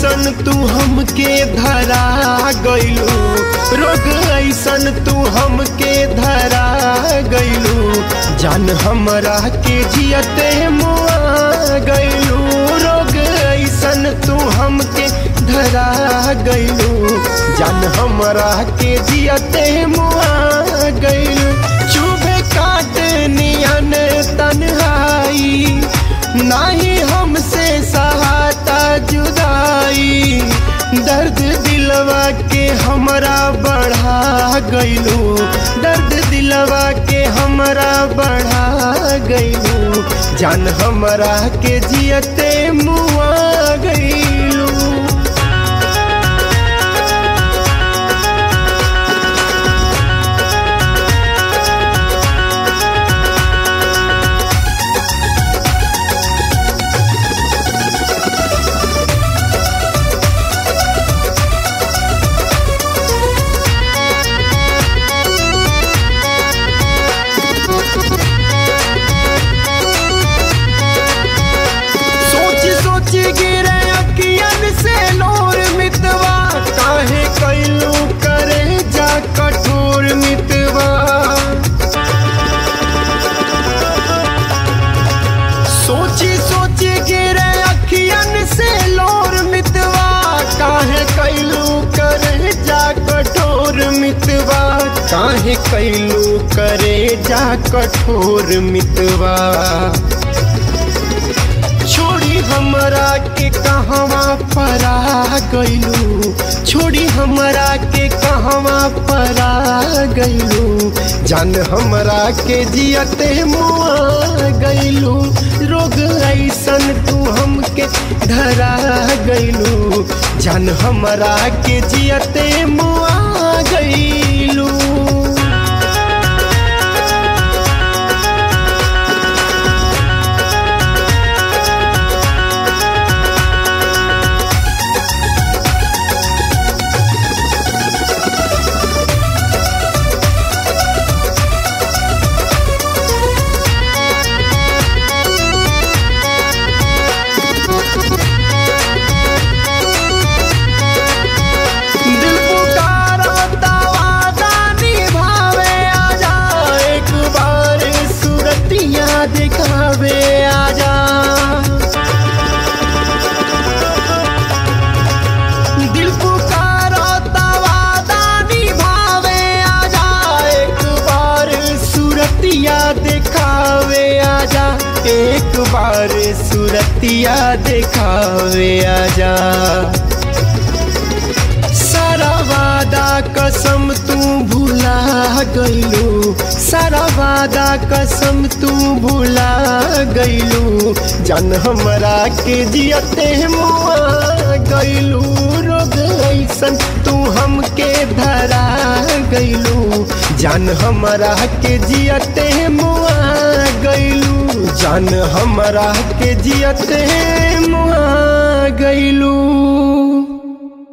ऐसन तू हमके धरा गइलू रोग ऐसन तू हमके धरा गइलू जान हमरा के जियते मुआ गइलू रोग ऐसन तू हमके धरा गइलू जान हमरा के जियते मुआ गइलू चुभे काट नियन तन्हाई नाही हमसे सहाता जुदाई दर्द दिलवा के हमरा बढ़ा गइलू दर्द दिलवा के हमरा बढ़ा गइलू जान हमरा के जियते मुआ गइलू सोच सोच गिरे अकियन से लोर मितवा काहे कैलू करे जा कठोर मितवा सोची सोच गिरे अखियन से लोर मितवा काहे कैलू करे जा कठोर मितवा काहे कैलू करे जा कठोर मितवा छोड़ी हमरा के कहवा परा गइलू छोड़ी हमरा के कहवा परा गइलू जान हमरा के जियते मुआ गइलू रोग ऐसन तू हमके धरा गइलू जान हमरा के जियते मुआ गइलू दिल पुकारा वादा निभावे आजा एक बार सूरतिया दिखावे आजा दिल पुकारा वादा निभावे आजा एक बार सूरतिया दिखावे आजा एक बार सूरतिया दिखावे आजा सारा वादा कसम तू भुला गइलू सारा वादा कसम तू भुला गइलू जान हमरा के जियते मुआ गइलू रोग ऐसन तू हमके धरा गइलू जान हमरा के जियते मुआ गइलू जान हमरा के जियते मुआ गइलू